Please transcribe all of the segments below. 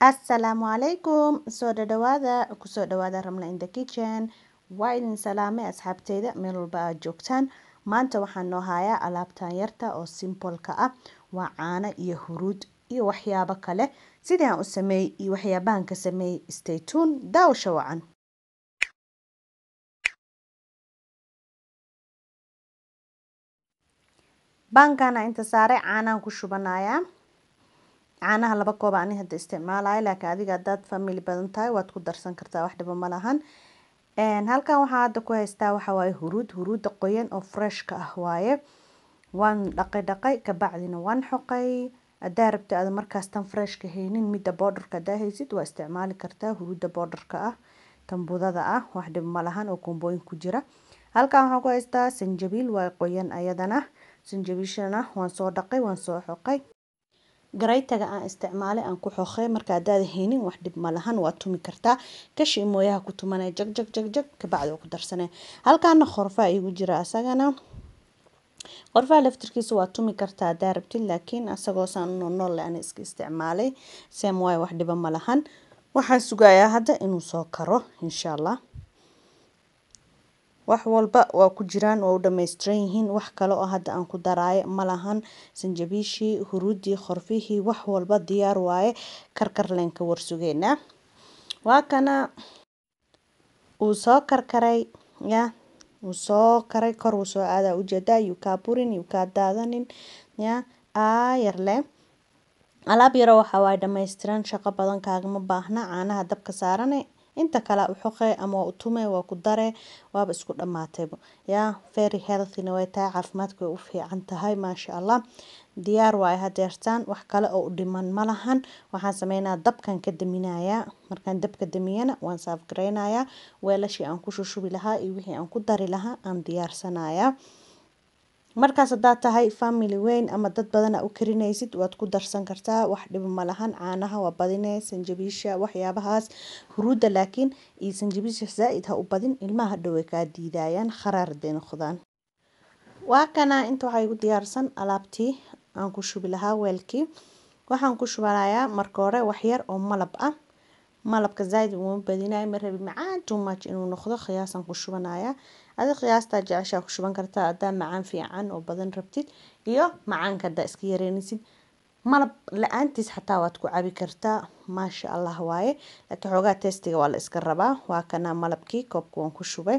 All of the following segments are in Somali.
Assalaamu calaykum soo dhadhawaada kusoo dhawaada Ramla in the kitchen waa idin salaamay asxaabteyda meel walba aad joogtaan maanta waxaan noo hayaa alaabtan yarta oo simple ka ah waa caano iyo huruud iyo waxyaabo kale sidii aan u sameeyey iyo waxyaabahan ka sameeyey stay tuned daawasho wacan baankana inta saaray caanaan ku shubanayaa caanaha laba koob ani hadda isticmaalayo laakiin adiga haddaad family badan tahay waad ku darsan kartaa wax dhiba ma lahan halkan waxaa hadda ku haystaa waxa waaye huruud huruudda qoyan oo freshka ah waaye waan dhaqay dhaqay kabacdina waan xoqay haddaa rabta aad markaas tan freshka haynin midda boodarka haddaa haysid waa isticmaali kartaa huruudda boodarka ah tan budada ah wax dhib ma lahan oo kombooyin ku jira halkan waxaan ku haystaa sanjabiil waa qoyan ayadana sanjabiishana waan soo dhaqay waan soo xoqay garaytaga aan isticmaalay aan ku xoqay marka haddaad haynin wax dhib ma lahan waa tumi kartaa kashi mooyaha ku tumanaya jag jag jag jag kabacdi waa ku darsanaya halkaana qorfaa igu jira asagana qorfaha laftirkiisa waa tumi kartaa haddaa rabtid laakiin asagoo saan nool aan iska isticmaalay same waaye wax dhiba ma lahan waxaan sugayaa hadda inuu soo karo insha allah wax walba waa ku jiraan waa u dhammaystiran yihiin wax kale oo hadda aan ku daraayo ma lahan sanjabiishii huruuddii qorfihii wax walba diyaar waaye karkar leen ka warsugeynaa waa kana uu soo karkaray ya uu soo karay kor uu soo aadaa ujeedaa yuu kaa burin yuu kaa daadanin ya aayar leh alaab yaro waxa waaye dhammaystiran shaqo badan kaagama baahna caanaha dabka saarane inta kale u xoqe ama waa u tume waa ku dare waaba isku dhammaatayba yaa very healthyna way tahay caafimaadka way u fiican tahay maasha allah diyaar waaye hadeertaan wax kale oo u dhiman ma lahan waxaan sameynaa dabkan ka daminayaa markaan dabka damiyana waan saaf gareynayaa weelashii aan ku shushubi lahaa iyo wixii aan ku dari lahaa aan diyaarsanayaa markaas haddaad tahay family weyn ama dad badana u karinaysid waad ku darsan kartaa wax dhiba ma lahan caanaha waa badine sanjabiisha waxyaabahaas huruudda laakiin iyo sanjabiisha zaa-id ha u badin ilmaha hadhow way kaa diidayaan kharaar haday noqdaan waa kana inta waxaa igu diyaarsan alaabtii aan ku shubi lahaa weelkii waxaan ku shubanayaa marka hore waxyar oo malab ah malabka zaaid uma badinayo ma rabi macaan too much inuu noqdo qiyaasaan ku shubanayaa adi qiyaastaa jeceshaa ku shuban kartaa haddaa macaan fiican oo badan rabtid iyo macaanka haddaa iska yareynaysid malab la-aantiis xataa waad ku cabi kartaa maasha allah waaye laakiin xoogaa testiga waa la iska rabaa waa kana malabkii koobka waan ku shubay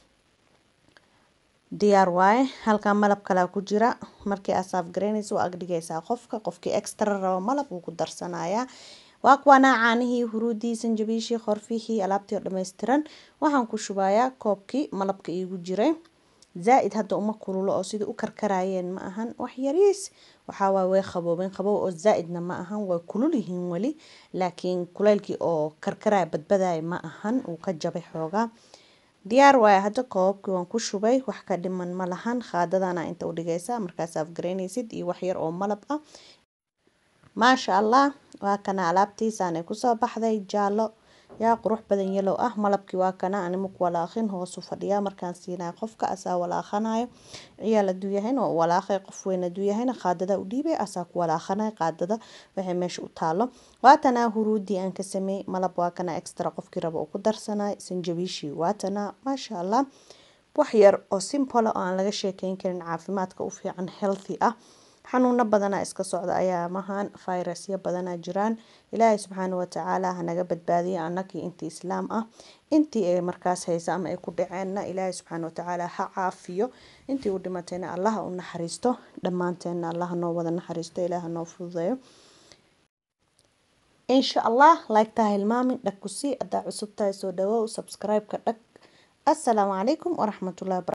diyaar waaye halkan malab kalaa ku jira markii aad saaf garaynaysa waa agdhigaysaa qofka qofkii extra rabo malab wuu ku darsanayaa waa kuwanaa caanihii huruudii sanjabiishii qorfihii alaabtii oo dhammaystiran waxaan ku shubayaa koobkii malabka iigu jiray zaa-id hadda uma kululo oo sidai u karkarayeen ma ahan wax yariis waxaa waaye way qaboobeen qabow oo zaa-idna ma ahan way kulul yihiin weli laakiin kuleylkii oo karkaraya badbadaya ma ahan uu ka jabay xoogaa diyaar waaye hadda koobabkii waan ku shubay wax ka dhiman ma lahan khaadadana inta u dhigaysa markaas afgaraynaysid iyo wax yar oo malab ah maasha allah waa kana alaabtiisaanay kusoo baxday jaallo yaa qurux badan yalow ah malabkii waa kana animaku walaaqin hoosu fadhiyaa markaan siinaya qofka asaa walaaqanayo ciyaal haduu yahayna waa walaaqay qof weyn haduu yahayna qaadada u dhiibay asaa ku walaaqanay qaadada waxay meesha u taalo waatanaa huruudii aan ka sameeyey malab waa kana extra qofkii rabo uu ku darsanay sanjabiishii waatanaa maasha allah wax yar oo simple oo aan laga sheekeyn karin caafimaadka u fiican healthy ah xanuuno badanaa iska socda ayaa mahan fayrasyo badanaa jiraan ilaahay subxaana watacaala hanaga badbaadiya annakii intii islaam ah intii ay markaas haysa ama ay ku dhaceenna ilaahay subxaana watacaala ha caafiyo intii u dhimatayna allaha u naxariisto dhammaanteenna allaha noo wada naxariisto ilaaha noo fududeeyo insha allah like-taa hilmaamin dhag ku sii haddaa cusub tahay soo dhawow subscribe-ka dhag assalaamu calaykum waraxmatullahi